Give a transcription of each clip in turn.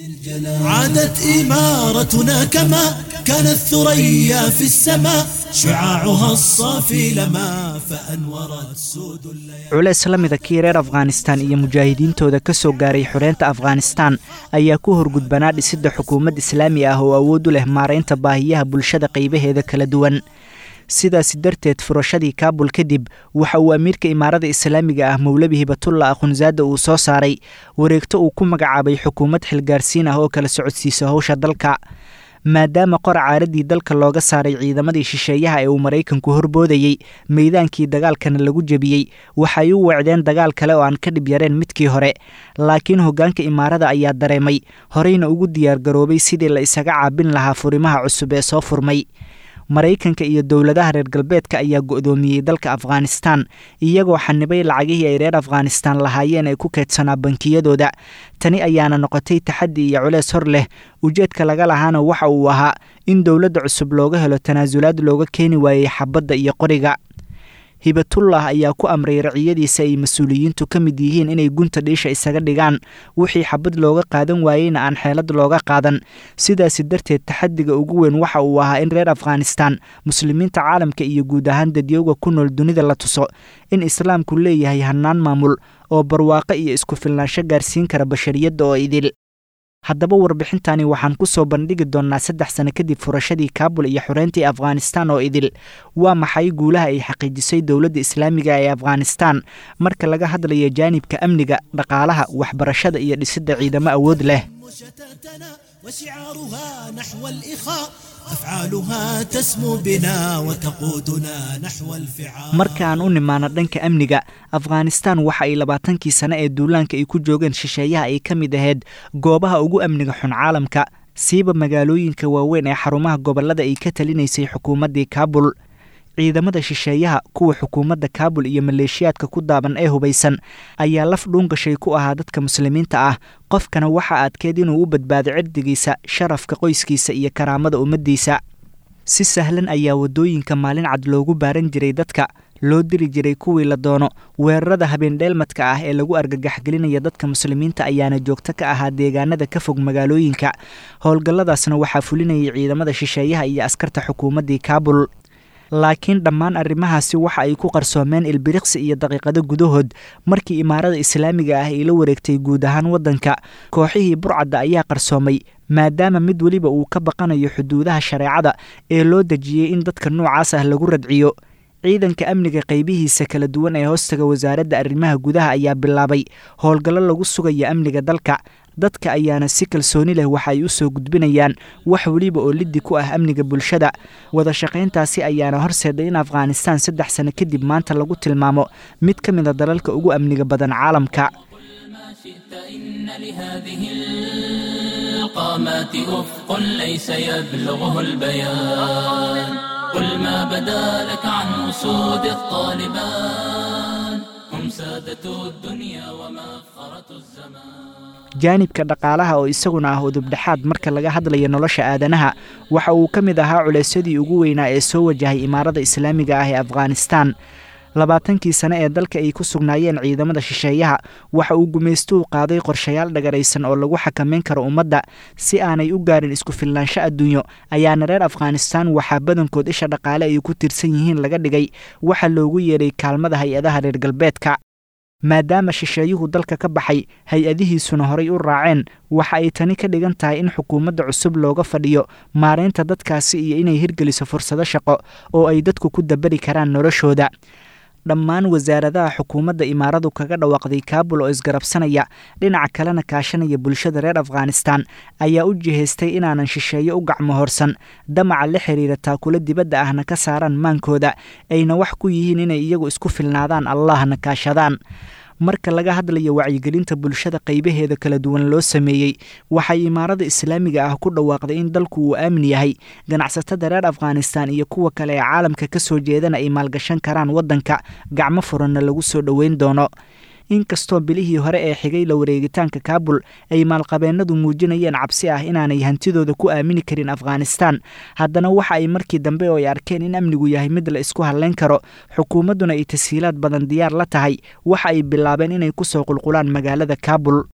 عادت إمارتنا كما كانت ثريا في السماء شعاعها الصافي لما فأنورت سود الليالي culeys la mida kii reer afghanistan iyo mujaahidiintooda ka soo gaaray xoreynta afghanistan ayaa ku horgudbanaa dhisidda xukuumad islaami ah oo awood u leh maaraynta baahiyaha bulshada qaybaheeda kala duwan sidaasi darteed furashadii kaabul kadib waxa uu amiirka imaarada islaamiga ah mowlabi hibatullah akhunzaada uu soo saaray wareegto uu ku magacaabay xukuumad xilgaarsiin ah oo kala socodsiisa howsha dalka maadaama qor caaradii dalka looga saaray ciidamadii shisheeyaha ee uu maraykanku horboodayey meydaankii dagaalkana lagu jebiyey waxay u wecdeen dagaal kale oo aan ka dhib yareen midkii hore laakiin hoggaanka imaarada ayaa dareemay horeyna ugu diyaargaroobay sidii la isaga caabin lahaa furimaha cusub ee soo furmay maraykanka iyo dowladaha reer galbeedka ayaa go'doomiyey dalka afghanistan iyagoo xanibay lacagihii ay reer afghanistan lahaayeen ee ku keedsanaa bankiyadooda tani ayaana noqotay taxaddi iyo culeys hor leh ujeedka laga lahaana waxa uu ahaa in dowladda cusub looga helo tanaasulaad looga keeni waayey xabadda iyo qoriga hibatullah ayaa ku amray raciyadiisa ay mas-uuliyiintu ka mid yihiin inay gunta dhiisha isaga dhigaan wixii xabad looga qaadan waayeyna aan xeelad looga qaadan sidaasi darteed taxadiga ugu weyn waxa uu ahaa in reer afghanistan muslimiinta caalamka iyo guud ahaan dadyooga ku nool dunida la tuso in islaamku leeyahay hannaan maamul oo barwaaqo iyo isku filnaansho gaarsiin kara bashariyadda oo idil haddaba warbixintani waxaan ku soo bandhigi doonnaa saddex sano kadib furashadii kaabul iyo xoreyntii afghanistan oo idil waa maxay guulaha ay xaqiijisay dowladda islaamiga ee afghanistan marka laga hadlayo jaanibka amniga dhaqaalaha waxbarashada iyo dhisidda ciidamo awood leh وشتاتنا وشعارها نحو الإخاء أفعالها تسمو بنا وتقودنا نحو الفعال marka aan u nimaano dhanka amniga afghanistan waxa ay labaatankii sane ee duulaanka ay ku joogeen shisheeyaha ay ka mid ahayd goobaha ugu amniga xun caalamka siiba magaalooyinka waaweyn ee xarumaha gobollada ay ka talinaysay xukuumaddii kaabul ciidamada shisheeyaha kuwa xukuumadda kaabul iyo maleeshiyaadka ku daaban ee hubaysan ayaa laf dhuungashay ku ahaa dadka muslimiinta ah qofkana waxa adkeed inuu u badbaado cirdigiisa sharafka qoyskiisa iyo karaamada ummaddiisa si sahlan ayaa waddooyinka maalin cad loogu baaran jiray dadka loo diri jiray kuwii la doono weerarada habeendheelmadka ah ee lagu argagaxgelinaya dadka muslimiinta ayaana joogto ka ahaa deegaanada ka fog magaalooyinka howlgalladaasna waxaa fulinayay ciidamada shisheeyaha iyo askarta xukuumaddii kaabul laakiin dhammaan arrimahaasi waxa ay ku qarsoomeen ilbiriqsi iyo daqiiqado gudahood markii imaarada islaamiga ah ay la wareegtay guud ahaan waddanka kooxihii burcadda ayaa qarsoomay maadaama mid weliba uu ka baqanayo xuduudaha shareecada ee loo dejiyey in dadka noocaas ah lagu radciyo ciidanka amniga qaybihiisa kala duwan ee hoostaga wasaaradda arrimaha gudaha ayaa bilaabay howlgallo lagu sugayo amniga dalka dadka ayaana si kalsooni leh waxa ay u soo gudbinayaan wax weliba oo liddi ku ah amniga bulshada wada shaqayntaasi ayaana horseeday in afghanistan saddex sano kadib maanta lagu tilmaamo mid ka mid a dalalka ugu amniga badan caalamka ما شئت إن لهذه القامات أفق ليس يبلغه البيان قل ما بدا لك عن أسود الطالبان هم سادة الدنيا ومفخرة الزمان jaanibka dhaqaalaha oo isaguna ah udubdhexaad marka laga hadlayo nolosha aadanaha waxa uu ka mid ahaa culeysyadii ugu weynaa ee soo wajahay imaarada islaamiga ah ee afghanistan labaatankii sane ee dalka ay ku sugnaayeen ciidamada shisheeyaha waxa uu gumaystuhu qaaday qorshayaal dhagaraysan oo lagu xakamayn karo ummadda si aanay u gaarin isku filnaansho adduunyo ayaana reer afghanistan waxaa badankood isha dhaqaale ay ku tiirsan yihiin laga dhigay waxa loogu yeedhay kaalmada hay-adaha reer galbeedka maadaama shisheeyuhu dalka ka baxay hay-adihiisuna horay u raaceen waxa ay tani ka dhigan tahay in xukuumadda cusub looga fadhiyo maaraynta dadkaasi iyo inay hirgeliso fursado shaqo oo ay dadku ku dabari karaan noloshooda dhammaan wasaaradaha xukuumadda imaaradu kaga dhawaaqday kaabul oo isgarabsanaya dhinaca kalena kaashanaya bulshada reer afghanistan ayaa u jihaystay inaanan shisheeyo u gacmo horsan damaca la xiriira taakula dibadda ahna ka saaraan maankooda ayna wax ku yihiin inay iyagu isku filnaadaan allahna kaashadaan marka laga hadlayo wacyigelinta bulshada qaybaheeda kala duwan loo sameeyey waxay imaarada islaamiga ah ku dhawaaqday in dalku uu aamin yahay ganacsatada reer afghanistan iyo kuwa kale ee caalamka ka soo jeedana ay maalgashan karaan waddanka gacmo furanna lagu soo dhoweyn doono inkastoo bilihii hore ee xigay la wareegitaanka kaabul ay maalqabeennadu muujinayeen cabsi ah inaanay hantidooda ku aamini karin afghanistan haddana waxa ay markii dambe oo ay arkeen in amnigu yahay mid la isku hadlayn karo xukuumadduna ay tashiilaad badan diyaar la tahay waxa ay bilaabeen inay ku soo qulqulaan magaalada kaabul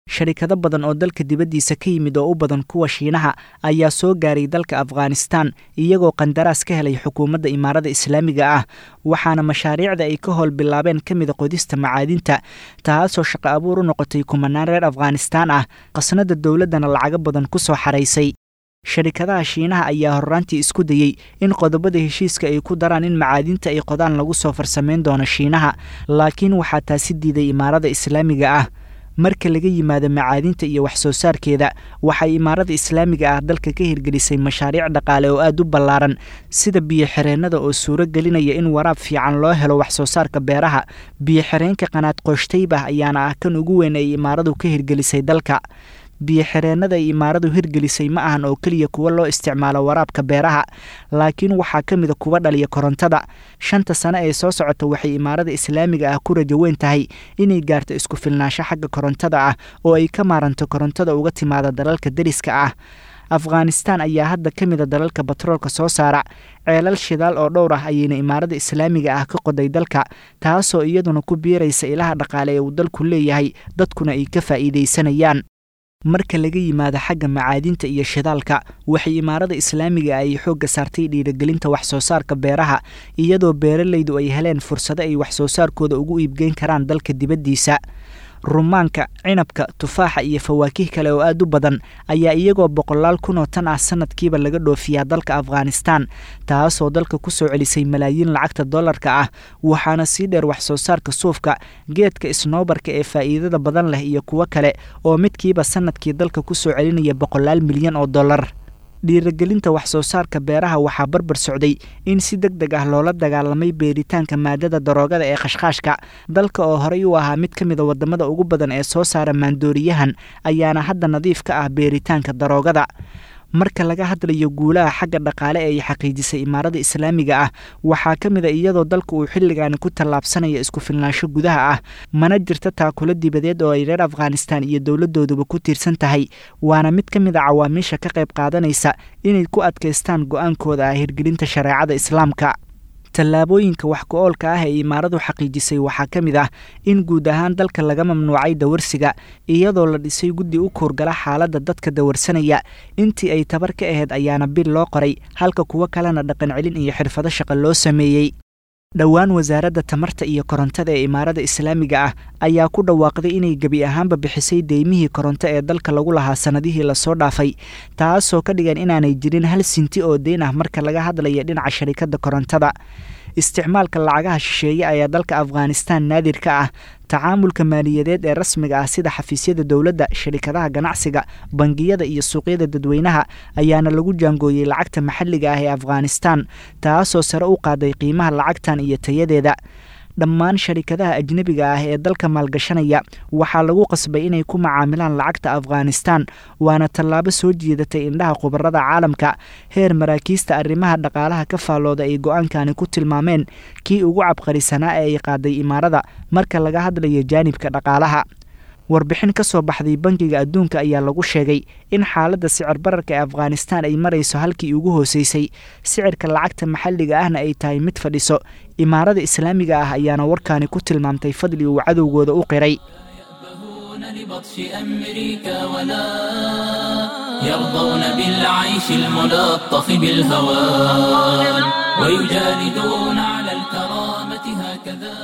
sharikado badan oo dalka dibaddiisa ka yimid oo u badan kuwa shiinaha ayaa soo gaaray dalka afghanistan iyagoo qandaraas ka helay xukuumadda imaarada islaamiga ah waxaana mashaariicda ay ka howl bilaabeen ka mida qodista macaadinta taasoo shaqo abuur u noqotay kumanaan reer afghanistaan ah qasnada dowladdana lacago badan ku soo xaraysay sharikadaha shiinaha ayaa horraantii isku dayey in qodobada heshiiska ay ku daraan in macaadinta ay qodaan lagu soo farsamayn doono shiinaha laakiin waxaa taasi diiday imaarada islaamiga ah marka laga yimaado macaadinta iyo wax soo saarkeeda waxay imaarada islaamiga ah dalka ka hirgelisay mashaariic dhaqaale oo aad u ballaaran sida biyo-xireennada oo suuro gelinaya in waraab fiican loo helo wax soo saarka beeraha biyo-xireenka qanaad qooshteybah ayaana ah kan ugu weyn ay imaaradu ka hirgelisay dalka biyo-xireennada ay imaaradu hirgelisay ma ahan oo keliya kuwa loo isticmaalo waraabka beeraha laakiin waxaa ka mida kuwa dhaliya korontada shanta sane ee soo socota waxay imaarada islaamiga ah ku rajo weyn tahay inay gaarto isku filnaansho xagga korontada ah oo ay ka maaranto korontada uga timaada dalalka deriska ah afghanistan ayaa hadda ka mida dalalka batroolka soo saara ceelal shidaal oo dhowr ah ayayna imaarada islaamiga ah ka qoday dalka taasoo iyaduna ku biiraysa ilaha dhaqaale ee uu dalku leeyahay dadkuna ay ka faa'iidaysanayaan marka laga yimaado xagga macaadinta iyo shidaalka waxay imaarada islaamiga ay xoogga saartay dhiirigelinta wax soo saarka beeraha iyadoo beeralaydu ay heleen fursado ay wax soo saarkooda ugu iibgeyn karaan dalka dibaddiisa rumaanka cinabka tufaaxa iyo fawaakih kale oo aad u badan ayaa iyagoo boqolaal kun oo tan ah sanadkiiba laga dhoofiyaa dalka afghanistan taasoo dalka ku soo celisay malaayiin lacagta dollarka ah waxaana sii dheer wax soo saarka suufka geedka snoobarka ee faa'iidada badan leh iyo kuwo kale oo midkiiba sanadkii dalka ku soo celinaya boqolaal milyan oo dollar dhiirigelinta wax soo saarka beeraha waxaa barbar socday in si deg deg ah loola dagaalamay beeritaanka maadada daroogada ee khashkhaashka dalka oo horey u ahaa mid ka mida wadamada ugu badan ee soo saara maandooriyahan ayaana hadda nadiif ka ah beeritaanka daroogada marka laga hadlayo guulaha xagga dhaqaale ee ay xaqiijisay imaarada islaamiga ah waxaa ka mid a iyadoo dalka uu xilligaani ku tallaabsanaya isku filnaansho gudaha ah mana jirta taakulo dibadeed oo ay reer afghanistan iyo dowladooduba ku tiirsan tahay waana mid ka mid a cawaamiisha ka qayb qaadanaysa inay ku adkaystaan go-aankooda ah hirgelinta shareecada islaamka tallaabooyinka wax ku-oolka ah ee imaaradu xaqiijisay waxaa ka mid ah in guud ahaan dalka laga mamnuucay dawarsiga iyadoo la dhisay guddi u kuurgala xaaladda dadka dawarsanaya intii ay tabar ka ahayd ayaana bil loo qoray halka kuwo kalena dhaqan celin iyo xirfado shaqo loo sameeyey dhowaan wasaaradda tamarta iyo korontada ee imaarada islaamiga ah ayaa ku dhawaaqday inay gebi ahaanba bixisay deymihii koronto ee dalka lagu lahaa sannadihii lasoo dhaafay taasoo ka dhigan inaanay jirin hal sinti oo deyn ah marka laga hadlaya dhinaca sharikadda korontada isticmaalka lacagaha shisheeye ayaa dalka afghanistan naadir ka ah tacaamulka maaliyadeed ee rasmiga ah sida xafiisyada dowladda sharikadaha ganacsiga bangiyada iyo suuqyada dadweynaha ayaana lagu jaangooyey lacagta maxalliga ah ee afghanistan taasoo sare u qaaday qiimaha lacagtan iyo tayadeeda dhammaan sharikadaha ajnebiga ah ee dalka maalgashanaya waxaa lagu qasbay inay ku macaamilaan lacagta afghanistan waana tallaabo soo jiidatay indhaha khubarada caalamka heer maraakiista arrimaha dhaqaalaha ka faallooda ay go-aankani ku tilmaameen kii ugu cabqarisanaa ee ay qaaday imaarada marka laga hadlayo jaanibka dhaqaalaha warbixin ka soo baxday bangiga adduunka ayaa lagu sheegay in xaaladda sicir bararka ee afghanistan ay marayso halkii ugu hooseysay sicirka lacagta maxalliga ahna ay tahay mid fadhiso imaarada islaamiga ah ayaana warkaani ku tilmaamtay fadli uu cadowgooda u qiray لبطش أمريكا ولا يرضون بالعيش الملطخ بالهوان ويجالدون على الكرامة هكذا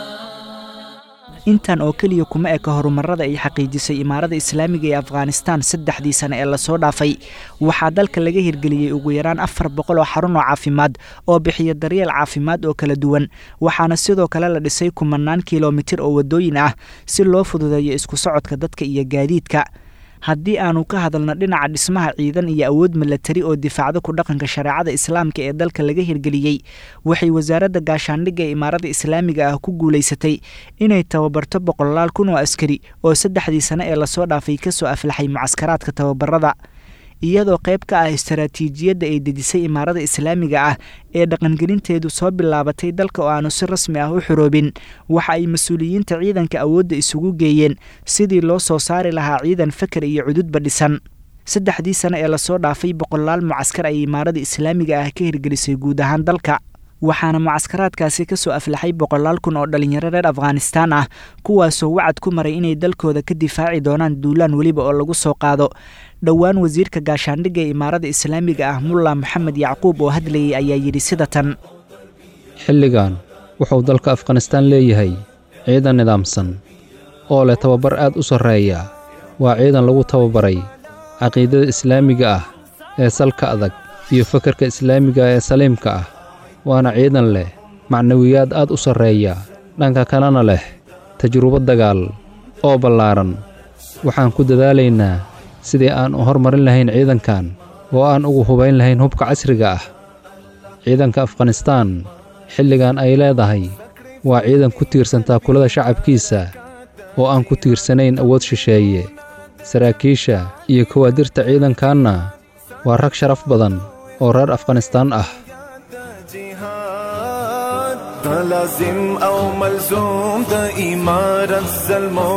intan oo keliya kuma eka horumarada ay xaqiijisay imaarada islaamiga ee afghanistan saddexdii sane ee lasoo dhaafay waxaa dalka laga hirgeliyey ugu yaraan afar boqol oo xarun oo caafimaad oo bixiya daryeel caafimaad oo kala duwan waxaana sidoo kale la dhisay kumanaan kilomitir oo waddooyin ah si loo fududeeyo isku socodka dadka iyo gaadiidka haddii aanu ka hadalno dhinaca dhismaha ciidan iyo awood milatari oo difaacda ku dhaqanka shareecada islaamka ee dalka laga hirgeliyey waxay wasaaradda gaashaandhigga ee imaarada islaamiga ah ku guulaysatay inay tababarto boqolaal kun oo askari oo saddexdii sane ee lasoo dhaafay kasoo aflaxay mucaskaraadka tababarada iyadoo qayb ka ah istaraatiijiyadda ay dejisay imaarada islaamiga ah ee dhaqangelinteedu soo bilaabatay dalka oo aanu si rasmi ah u xuroobin waxa ay mas-uuliyiinta ciidanka awoodda isugu geeyeen sidii loo soo saari lahaa ciidan fakar iyo cududba dhisan saddexdii sane ee lasoo dhaafay boqolaal mucaskar ay imaarada islaamiga ah ka hirgelisay guud ahaan dalka waxaana mucaskaraadkaasi ka soo aflaxay boqolaal kun oo dhallinyaro reer afghanistaan ah kuwaasoo wacad ku maray inay dalkooda ka difaaci doonaan duulaan weliba oo lagu soo qaado dhowaan wasiirka gaashaandhigga ee imaarada islaamiga ah mulla moxamed yacquub oo hadlayay ayaa yidhi sida tan xilligan wuxuu dalka afghanistaan leeyahay ciidan nidaamsan oo leh tababar aad u sarreeya waa ciidan lagu tababaray caqiidada islaamiga ah ee salka adag iyo fakarka islaamiga ee saliimka ah waana ciidan leh macnawiyaad aad u sarreeya dhanka kalena leh tajrubo dagaal oo ballaaran waxaan ku dadaalaynaa sidii aan u hormarin lahayn ciidankan oo aan ugu hubayn lahayn hubka casriga ah ciidanka afghanistaan xilligan ay leedahay waa ciidan ku tiirsan taakulada shacabkiisa oo aan ku tiirsanayn awood shisheeye saraakiisha iyo kawaadirta ciidankanna waa rag sharaf badan oo reer afghanistaan ah لازم او ملزوم د امارت ظلمو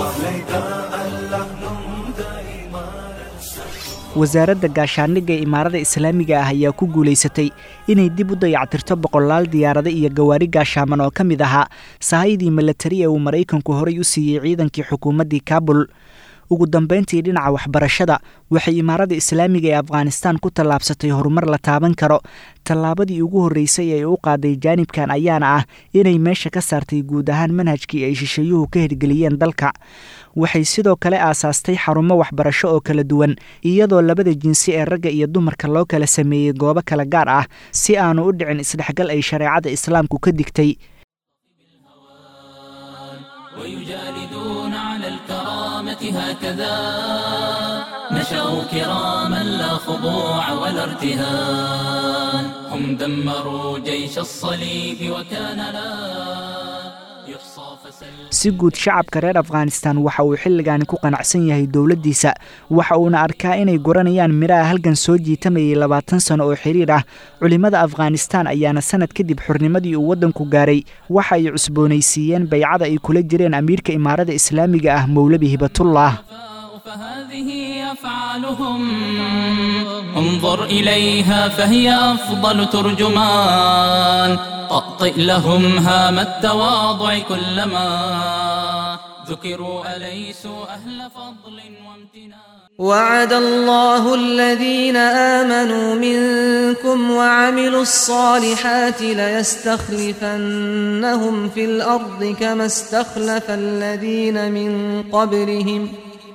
wasaaradda gaashaandhigga ee imaarada islaamiga ah ayaa ku guulaysatay inay dib u dayactirto boqolaal diyaarado iyo gawaari gaashaaman oo ka mid ahaa sahayadii milatari ee uu maraykanku horay u siiyey ciidankii xukuumaddii kaabul ugu dambayntii dhinaca waxbarashada waxay imaarada islaamiga ee afghanistaan ku tallaabsatay horumar la taaban karo tallaabadii ugu horreysay ee u qaaday jaanibkan ayaana ah inay meesha ka saartay guud ahaan manhajkii ay shisheeyuhu ka hirgeliyeen dalka waxay sidoo kale aasaastay xarumo waxbarasho oo kala duwan iyadoo labada jinsi ee ragga iyo dumarka loo kala sameeyey goobo kala gaar ah si aanu u dhicin isdhexgal ay shareecada islaamku ka digtay ويجالدون على الكرامة هكذا نشأوا كراما لا خضوع ولا ارتهان هم دمروا جيش الصليب وكان لا يحصى فسل si guud shacabka reer afghanistan waxa uu xilligaani ku qanacsan yahay dowladdiisa waxa uuna arkaa inay guranayaan midhaha halgan soo jiitamayay labaatan sano oo xiriir ah culimmada afghanistan ayaana sanad kadib xurnimadii uu waddanku gaaray waxa ay cusboonaysiiyeen baycada ay kula jireen amiirka imaarada islaamiga ah mowlabi hibatullah فهذه أفعالهم انظر إليها فهي أفضل ترجمان طأطئ لهم هام التواضع كلما ذكروا أليسوا أهل فضل وامتنان وعد الله الذين آمنوا منكم وعملوا الصالحات ليستخلفنهم في الأرض كما استخلف الذين من قبلهم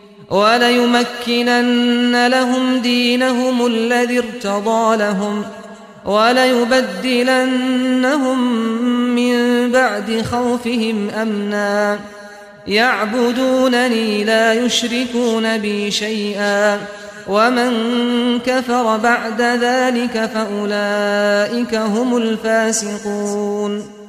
وليمكنن لهم دينهم الذي ارتضى لهم وليبدلنهم من بعد خوفهم أمنا يعبدونني لا يشركون بي شيئا ومن كفر بعد ذلك فأولئك هم الفاسقون